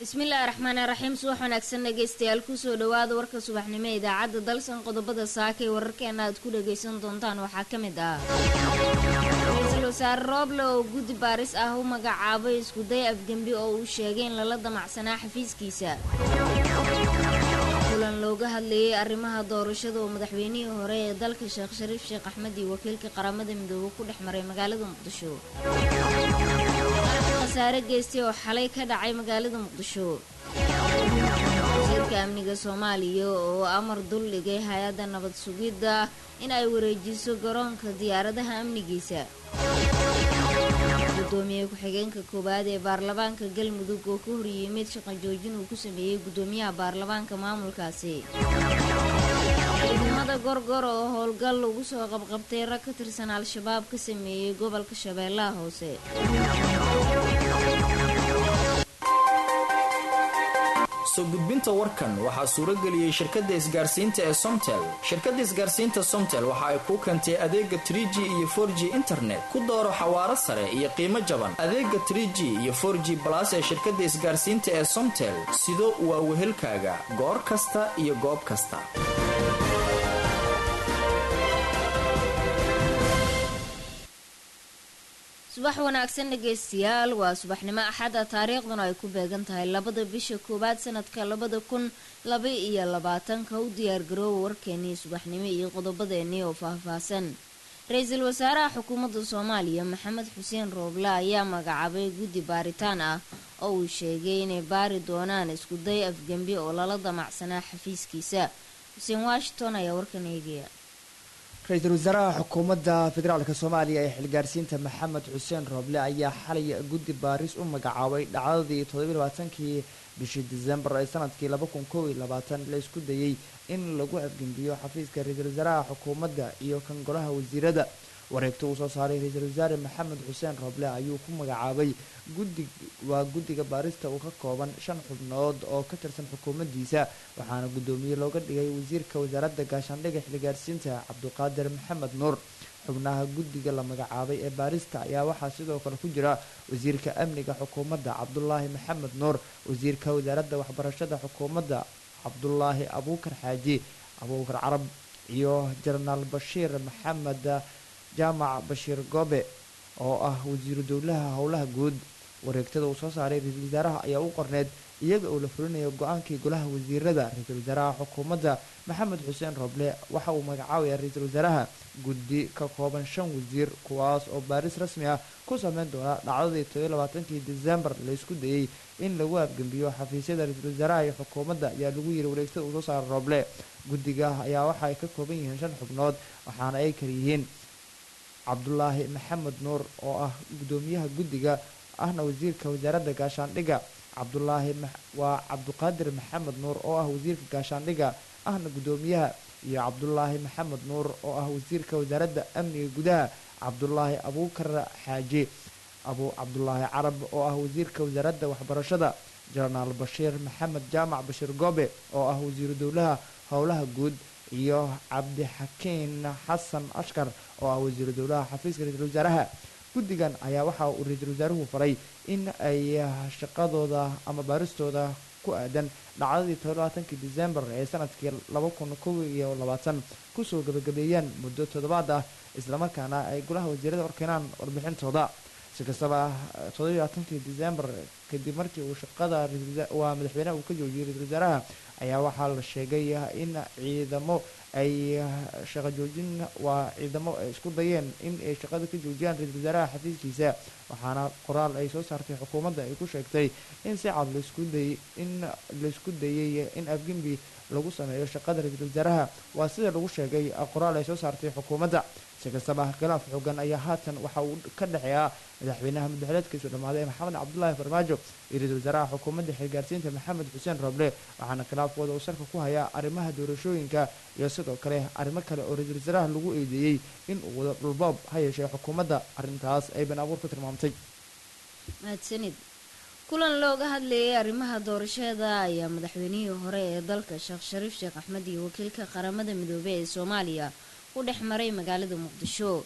bismillaahi raxmaani raxiim subax wanaagsan dhegeystayaal kusoo dhawaada warka subaxnimo ee idaacadda dalsan qodobada saaka ee wararkeena aad ku dhageysan doontaan waxaa ka mid ah ra-iisul wasaare rooble oo guddi baaris ah u magacaabay iskuday afgembi oo uu sheegay in lala damacsanaa xafiiskiisa kulan looga hadlayay arrimaha doorashada oo madaxweynihii hore ee dalka sheekh shariif sheekh axmed iyo wakiilka qaramada midoobe ku dhex maray magaalada muqdisho khasaare geystay oo xalay ka dhacay magaalada muqdisho wasiirka amniga soomaaliya oo amar dul dhigay hay-adda nabad sugidda in ay wareejiso garoonka diyaaradaha amnigiisa gudoomiye ku-xigeenka koowaad ee baarlamaanka galmudug oo ka horyimid shaqo joojin uu ku sameeyey gudoomiyaha baarlamaanka maamulkaasi ciidamada gorgor oo howlgal lagu soo qabqabtay rag ka tirsan al-shabaab ka sameeyey gobolka shabeellaha hoose soo gudbinta warkan waxaa suurageliyey shirkadda isgaarsiinta ee somtel shirkadda isgaarsiinta somtel waxa ay kuu keentay adeega tr g iyo for g internet ku dooro xawaaro sare iyo qiimo jaban adeega tr g iyo for g balas ee shirkadda isgaarsiinta ee somtel sido waa wehelkaaga goor kasta iyo goob kasta subax wanaagsan dhegeystayaal waa subaxnimo axada taariikhduna ay ku beegan tahay labada bisha koowaad sanadka labada kun laba iyo labaatanka u diyaargaroowa warkeenii subaxnimo iyo qodobadeenii oo faahfaahsan ra-iisul wasaaraha xukuumadda soomaaliya maxamed xuseen rooble ayaa magacaabay guddi baaritaan ah oo uu sheegay inay baari doonaan iskuday afgembi oo lala damacsanaa xafiiskiisa xuseen washington ayaa warkan eegaya ra-iisul wasaaraha xukuumadda federaalk soomaaliya ee xilgaarsiinta maxamed xuseen rooble ayaa xalay guddi baaris u magacaabay dhacdadii todobaylabaaatankii bishii disembar ee sanadkii laba kun kow iyo labaatan la isku dayey in lagu afgembiyo xafiiska ra-iisul wasaaraha xukuumadda iyo kan golaha wasiirada wareegto uu soo saaray ra-iisul wasaare maxamed xuseen rooble ayuu ku magacaabay guddi waa guddiga baarista uu ka kooban shan xubnood oo ka tirsan xukuumaddiisa waxaana guddoomiye looga dhigay wasiirka wasaaradda gaashaandhiga xilgaarsiinta cabduqaadir maxamed nuur xubnaha guddiga la magacaabay ee baarista ayaa waxaa sidoo kale ku jira wasiirka amniga xukuumadda cabdulaahi maxamed nuur wasiirka wasaaradda waxbarashada xukuumadda cabdulaahi abuukar xaaji abuukar carab iyo jenaraal bashiir maxamed jaamac bashiir goobe oo ah wasiiru dowlaha howlaha guud wareegtada uu soo saaray ra-iisul wasaaraha ayaa u qorneyd iyada oo la fulinayo go-aankii golaha wasiirada ra-iisul wasaaraha xukuumadda maxamed xuseen rooble waxa uu magacaabaya ra-iisul wasaaraha guddi ka kooban shan wasiir kuwaas oo baaris rasmi ah ku sameyn doona dhacdadii todoiy labaatankii disembar la isku dayey in lagu afgembiyo xafiisyada ra-iisul wasaaraha iyo xukuumadda ayaa lagu yiri wareegtada uu soo saaray rooble guddiga ayaa waxa ay ka kooban yihiin shan xubnood waxaana ay kala yihiin cabdulaahi maxamed nuur oo ah guddoomiyaha guddiga ahna wasiirka wasaaradda gaashaandhiga cabdulaahi waa cabduqaadir maxamed nuur oo ah wasiirka gaashaandhiga ahna guddoomiyaha iyo cabdulaahi maxamed nuur oo ah wasiirka wasaaradda amniga gudaha cabdulaahi abuukar xaaji abu cabdulaahi carab oo ah wasiirka wasaaradda waxbarashada jenaraal bashiir maxamed jaamac bashiir goobe oo ah wasiiru dowlaha howlaha guud iyo cabdixakiin xasan ashkar oo ah wasiiru dowlaha xafiiska ra-iisul wasaaraha guddigan ayaa waxa uu ra-iisul wasaaruhu faray in ay shaqadooda ama baaristooda ku aadan dhacdadii todobaaatankii disembar ee sanadkii laba kun kow iyo labaatan kusoo gabagabeeyaan muddo toddobaad ah islamarkaana ay golaha wasiirada horkeenaan warbixintooda si kastaba todobaaatankii disembar kadib markii uu shaqada waa madaxweyneha uu ka joojiyey ra-iisul wasaaraha ayaa waxaa la sheegay in ciidamo ay shaqo joojin waa ciidamo ay isku dayeen in ay shaqada ka joojiyaan ra-iisul wasaaraha xafiiskiisa waxaana qoraal ay soo saartay xukuumadda ay ku sheegtay in si cad laisku dayay in laisku dayay in afgembi lagu sameeyo shaqada ra-iisul wasaaraha waa sida lagu sheegay qoraal ay soo saartay xukuumadda si kastaba khilaaf xoogan ayaa haatan waxa uu ka dhexeeyaa madaxweynaha muddaxileedkiisu dhammaaday maxamed cabdulaahi farmaajo iyo ra-iisul wasaaraha xukuumadda xilgaarsiinta maxamed xuseen roble waxaana khilaafkooda uu salka ku hayaa arrimaha doorashooyinka iyo sidoo kale arrimo kale oo ra-iisul wasaaraha lagu eedeeyey in uu wado dhulboob ha yeeshee xukuumadda arrintaas ay been abuur ku tilmaamtay mahadsanid kulan looga hadlayay arrimaha doorashada ayaa madaxweynihii hore ee dalka sheekh shariif sheekh axmed iyo wakiilka qaramada midoobey ee soomaaliya u dhex maray magaalada muqdisho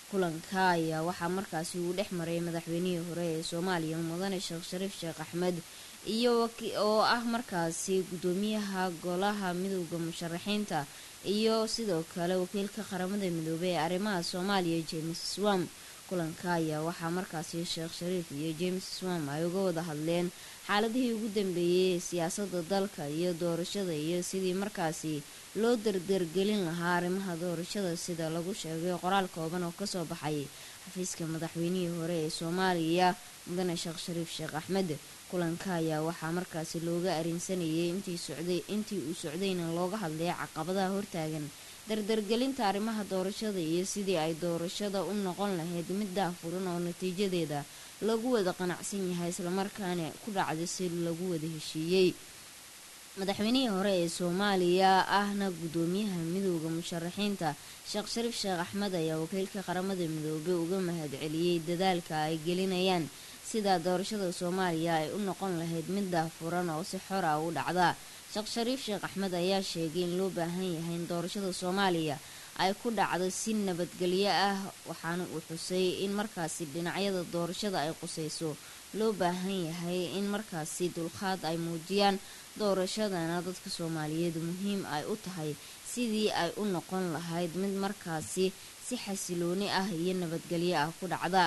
kulanka ayaa waxaa markaasi uu dhex maray madaxweynihii hore ee soomaaliya mudane sheekh shariif sheekh axmed iyo oo ah markaasi guddoomiyaha golaha midooda musharaxiinta iyo sidoo kale wakiilka qaramada midoobey ee arrimaha soomaaliya james swam kulanka ayaa waxaa markaasi sheekh shariif iyo james swam ay uga wada hadleen xaaladihii ugu dambeeyey ee siyaasada dalka iyo doorashada iyo sidii markaasi loo dardargelin lahaa arrimaha doorashada sida lagu sheegay qoraal kooban oo kasoo baxay xafiiska madaxweynihii hore ee soomaaliya mudane sheekh shariif sheekh axmed kulanka ayaa waxaa markaasi looga arinsanayay intii uu socdayna looga hadlay caqabadaha hortaagan dardargelinta arrimaha doorashada iyo sidii ay doorashada u noqon lahayd mid daafuran oo natiijadeeda lagu wada qanacsan yahay islamarkaana ku dhacda si lagu wada heshiiyey madaxweynihii hore ee soomaaliya ahna guddoomiyaha midooda musharaxiinta sheekh shariif sheekh axmed ayaa wakiilka qaramada midoobey uga mahadceliyey dadaalka ay gelinayaan sida doorashada soomaaliya ay u noqon lahayd mid daafuran oo si xor ah u dhacda sheekh shariif sheekh axmed ayaa sheegay in loo baahan yahay in doorashada soomaaliya ay ku dhacdo si nabadgelyo ah waxaana uu xusay in markaasi dhinacyada doorashada ay quseyso loo baahan yahay in markaasi dulqaad ay muujiyaan doorashadana dadka soomaaliyeed muhiim ay u tahay sidii ay u noqon lahayd mid markaasi si xasilooni ah iyo nabadgelyo ah ku dhacda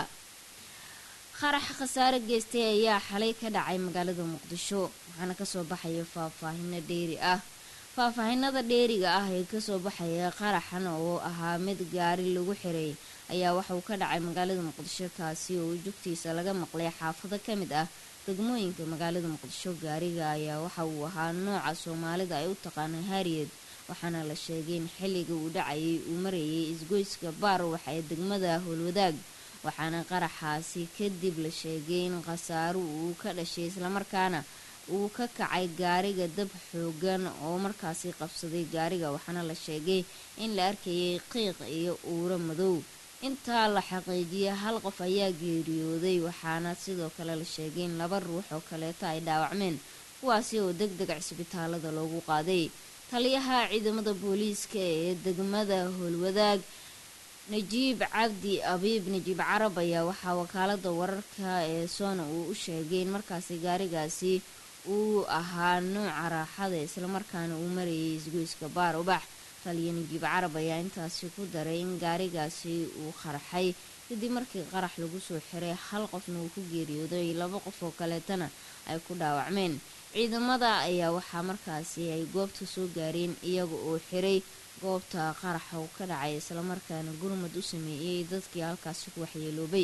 qarax khasaare geystay ayaa xalay ka dhacay magaalada muqdisho waxaana kasoo baxaya faahfaahino dheeri ah faahfaahinada dheeriga ah ee kasoo baxaya qaraxan oo ahaa mid gaari lagu xiray ayaa waxauu ka dhacay magaalada muqdisho kaasi oo jugtiisa laga maqlay xaafado ka mid ah degmooyinka magaalada muqdisho gaariga ayaa waxa uu ahaa nooca soomaalida ay u taqaana hariyed waxaana la sheegay in xilliga uu dhacayay uu marayay isgoyska baarwax ee degmada howlwadaag waxaana qaraxaasi kadib la sheegay in khasaaro uu ka dhashay islamarkaana uu ka kacay gaariga dab xoogan oo markaasi qabsaday gaariga waxaana la sheegay in la arkayay qiiq iyo uuro madow intaa la xaqiijiyay hal qof ayaa geeriyooday waxaana sidoo kale la sheegay in laba ruux oo kaleeto ay dhaawacmeen kuwaasi oo deg deg cisbitaalada loogu qaaday taliyaha ciidamada booliiska ee degmada howlwadaag najiib cabdi abiib najiib carab ayaa waxaa wakaalada wararka ee soona uu u sheegay in markaasi gaarigaasi uu ahaa nooca raaxada islamarkaana uu marayay isgoyska baar ubax taliya najiib carab ayaa intaasi ku daray in gaarigaasi uu qarxay kadib markii qarax lagu soo xiray hal qofna uu ku geeriyooday laba qof oo kaleetana ay ku dhaawacmeen ciidamada ayaa waxaa markaasi ay goobta soo gaareen iyaga oo xiray goobta qaraxa uu ka dhacay islamarkaana gurmad u sameeyey dadkii halkaasi ku waxyeeloobay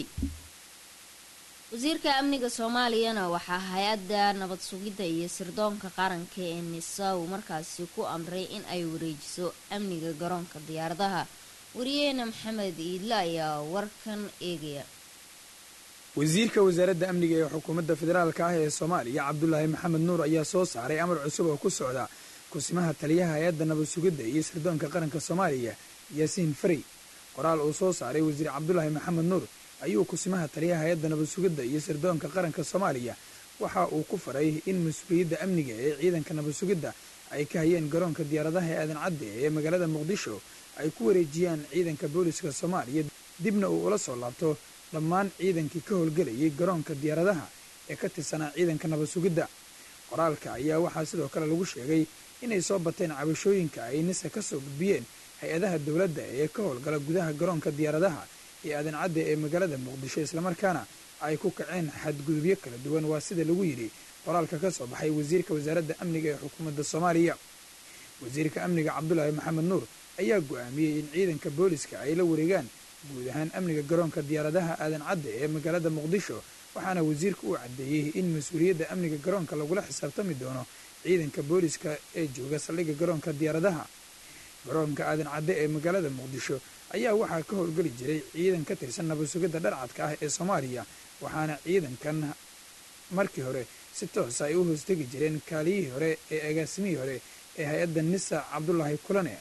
wasiirka amniga soomaaliyana waxaa hay-adda nabad sugidda iyo sirdoonka qaranka ee nisa uu markaasi ku amray in ay wareejiso amniga garoonka diyaaradaha wariyeena maxamed iidle ayaa warkan eegaya wasiirka wasaaradda amniga ee xukuumadda federaalka ah ee soomaaliya cabdulaahi maxamed nuur ayaa soo saaray amar cusub oo ku socda kusimaha taliyaha hay-adda nabad sugidda iyo sirdoonka qaranka soomaaliya yaasiin farey qoraal uu soo saaray wasiir cabdulaahi maxamed nuur ayuu kusimaha taliyaha hay-adda nabad sugidda iyo sirdoonka qaranka soomaaliya waxa uu ku faray in mas-uuliyadda amniga ee ciidanka nabad sugidda ay ka hayeen garoonka diyaaradaha ee aadan cadde ee magaalada muqdisho ay ku wareejiyaan ciidanka booliska soomaaliya dibna uu ula soo laabto dhammaan ciidankii ka howlgelayay garoonka diyaaradaha ee ka tirsanaa ciidanka nabad sugidda qoraalka ayaa waxaa sidoo kale lagu sheegay inay soo bateen cabashooyinka ay nisa ka soo gudbiyeen hay-adaha dowladda ee ka howlgala gudaha garoonka diyaaradaha ee aadan cadde ee magaalada muqdisho islamarkaana ay ku kaceen xadgudubyo kala duwan waa sida lagu yidhi qoraalka ka soo baxay wasiirka wasaaradda amniga ee xukuumadda soomaaliya wasiirka amniga cabdulaahi maxamed nuur ayaa go'aamiyey in ciidanka booliska ay la wareegaan guud ahaan amniga garoonka diyaaradaha aadan cadde ee magaalada muqdisho waxaana wasiirka uu caddeeyey in mas-uuliyadda amniga garoonka lagula xisaabtami doono ciidanka booliska ee jooga saldhigga garoonka diyaaradaha garoonka aadan cadde ee magaalada muqdisho ayaa waxaa ka howlgeli jiray ciidan ka tirsan nabad sugidda dharcadka ah ee soomaaliya waxaana ciidankan markii hore si toosa ay u hoostegi jireen kaaliyihii hore ee agaasimihii hore ee hay-adda nisa cabdulaahi kulane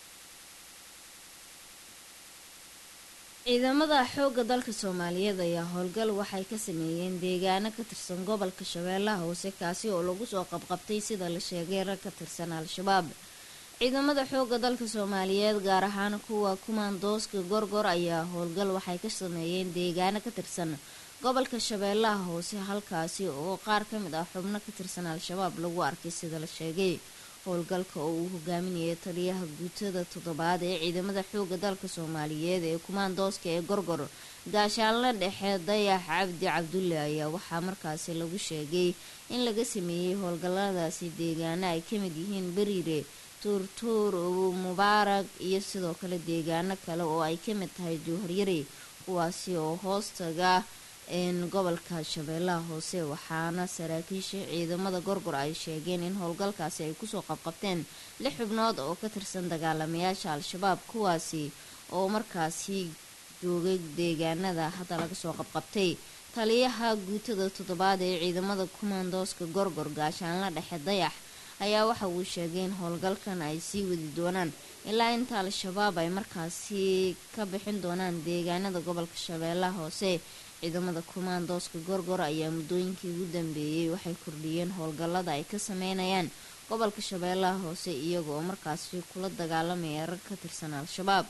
ciidamada xoogga dalka soomaaliyeed ayaa howlgal waxay ka sameeyeen deegaano ka tirsan gobolka shabeellaha hoose kaasi oo lagu soo qabqabtay sida la sheegay rag ka tirsan al-shabaab ciidamada xooga dalka soomaaliyeed gaar ahaan kuwa kumaandooska gorgor ayaa howlgal waxay ka sameeyeen deegaano ka tirsan gobolka shabeellaha hoose halkaasi oo qaar ka mid ah xubno ka tirsan al-shabaab lagu arkay sida la sheegay howlgalka oo uu hogaaminayay taliyaha guutada toddobaad ee ciidamada xooga dalka soomaaliyeed ee kumaandooska ee gorgor gaashaanle dhexe dayax cabdi cabdulle ayaa waxaa markaasi lagu sheegay in laga sameeyey howlgalladaasi deegaano ay ka mid yihiin beriire tuurtuur mubaarak iyo sidoo kale deegaano kale oo ay ka mid tahay jowharyari kuwaasi oo hoostaga gobolka shabeellaha hoose waxaana saraakiisha ciidamada gorgor ay sheegeen in howlgalkaasi ay kusoo qabqabteen lix xubnood oo ka tirsan dagaalamayaasha al-shabaab kuwaasi oo markaasi joogay deegaanada hadda laga soo qabqabtay taliyaha guutada toddobaad ee ciidamada kumaandooska gorgor gaashaanla dhexe dayax ayaa waxa uu sheegay in howlgalkan ay sii wadi doonaan ilaa inta al-shabaab ay markaasi ka bixin doonaan deegaanada gobolka shabeellaha hoose ciidamada kumaandooska gorgor ayaa muddooyinkii ugu dambeeyey waxay kordhiyeen howlgallada ay ka sameynayaan gobolka shabeellaha hoose iyaga oo markaasi kula dagaalamaya rag ka tirsan al-shabaab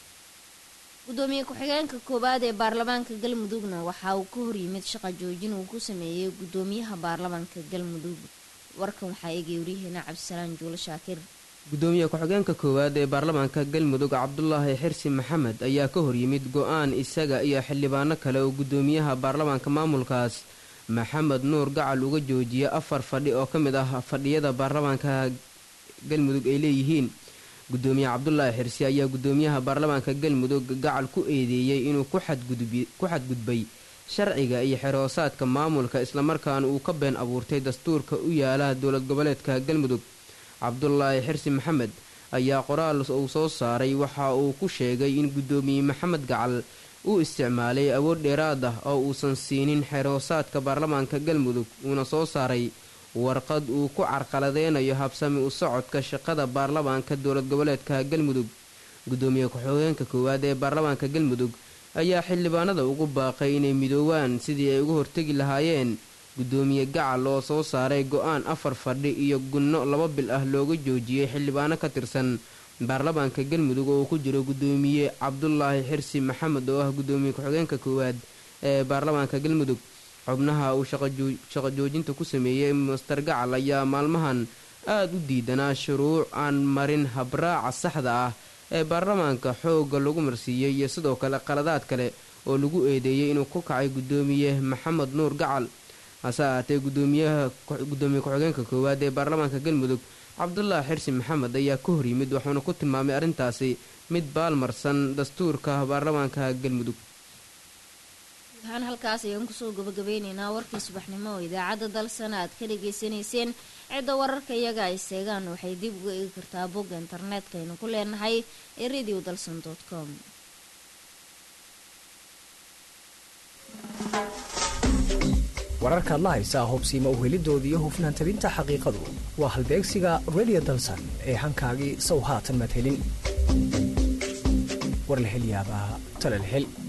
gudoomiye ku-xigeenka koowaad ee baarlamaanka galmudugna waxa uu ka horyimid shaqa joojin uu ku sameeyey gudoomiyaha baarlamaanka galmudug warkan waxaa eegay waryaheena cabdisalaan juulo shaakir gudoomiye ku-xigeenka koowaad ee baarlamaanka galmudug cabdulaahi xirsi maxamed ayaa ka horyimid go-aan isaga iyo xildhibaano kale oo gudoomiyaha baarlamaanka maamulkaas maxamed nuur gacal uga joojiyay afar fadhi oo ka mid ah fadhiyada baarlamaanka galmudug ay leeyihiin gudoomiye cabdulaahi xirsi ayaa gudoomiyaha baarlamaanka galmudug gacal ku eedeeyey inuu ku xadgudbay sharciga iyo xeroosaadka maamulka islamarkaana uu ka been abuurtay dastuurka u yaala dowlad goboleedka galmudug cabdulaahi xirsi maxamed ayaa qoraal uu soo saaray waxa uu ku sheegay in gudoomiye maxamed gacal uu isticmaalay awood dheeraad ah oo uusan siinin xeroosaadka baarlamaanka galmudug uuna soo saaray warqad uu ku carqaladeynayo habsami u socodka shaqada baarlamaanka dowlad goboleedka galmudug gudoomiye ku-xigeenka koowaad ee baarlamaanka galmudug ayaa xildhibaanada ugu baaqay inay midoowaan sidii ay uga hortegi lahaayeen gudoomiye gacal oo soo saaray go-aan afar fadhi iyo gunno laba bil ah looga joojiyey xildhibaano ka tirsan baarlamaanka galmudug oo uu ku jiro gudoomiye cabdulaahi xirsi maxamed oo ah gudoomiye ku-xigeenka koowaad ee baarlamaanka galmudug xubnaha uu shaqo joojinta ku sameeyey master gacal ayaa maalmahan aada u diidanaa shuruuc aan marin habraaca saxda ah ee baarlamaanka xoogga lagu marsiiyey iyo sidoo kale qaladaad kale oo lagu eedeeyey inuu ku kacay gudoomiye maxamed nuur gacal hase ahaatee gudoomiyaha gudoomiye ku-xigeenka koowaad ee baarlamaanka galmudug cabdulaahi xirsi maxamed ayaa ka hor yimid wuxuuna ku tilmaamay arrintaasi mid baalmarsan dastuurka baarlamaanka galmudug waxaan halkaas ayaan kusoo gabagabeyneynaa warkii subaxnimo oo idaacadda dalsana aad ka dhagaysanayseen cidda wararka iyaga ay seegaan waxay dib uga eegi kartaa bogga internetka aynu ku leenahay ee radio dalson dot com wararkaad la haysaa hubsiima uhelidooda iyo hufnaan tabinta xaqiiqadu waa halbeegsiga radio dalsan ee hankaagii sow haatan madhelin war la hel yaabaa tala la hel